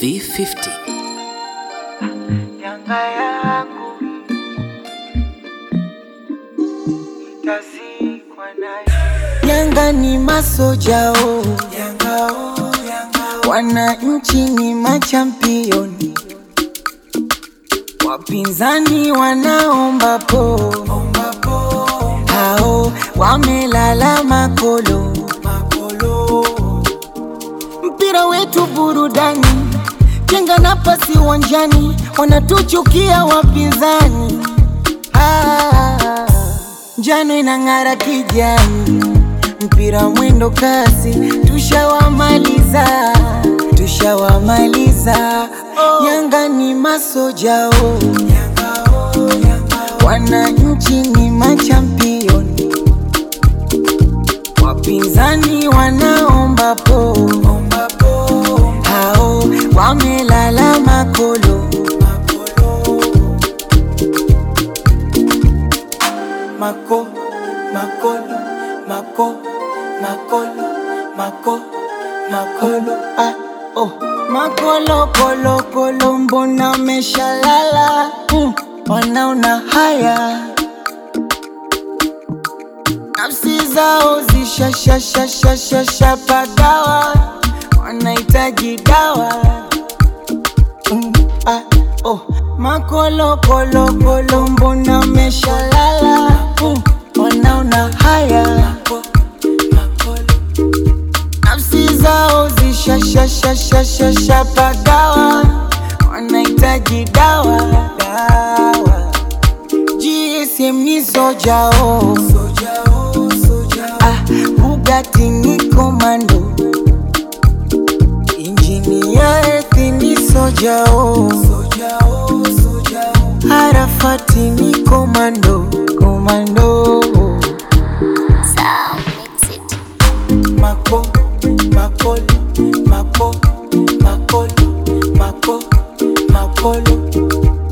B50 Yanga yangu itazikwa nayo. Yanga ni masojao, Yanga oh, Yanga wananchi ni machampioni, wapinzani wanaomba po, omba po hao wamelala makolo. makolo Mpira wetu burudani, jenga nafasi uwanjani, wanatuchukia wapinzani. Ah, njano inang'ara kijani, mpira mwendo kasi, tushawamaliza, tushawamaliza. Yanga ni masojao, Yanga oh, Yanga wananchi ni machampioni, wapinzani wanaomba po omba po hao wamelala makolo. makolo mako makolo mako makolo mako makolo Ah, oh. Makolo kolo kolo, mbona meshalala? Mm, wanaona haya, nafsi zao zishashashashashasha pagawa, wanahitaji dawa mm, ah, oh. Makolo kolo kolo, mbona meshalala? Mm, wanaona haya mako makolo nafsi zao zishashashashashasha pagawa, wanahitaji dawa dawa. GSM ni sojao, soja oh, soja oh. ah, Bugatti ni komando, injini ya ethi ni sojao, Soja oh, soja oh. Arafati ni komando komando. Sound mix it. Mako, makolo, mako, makolo, mako, makolo.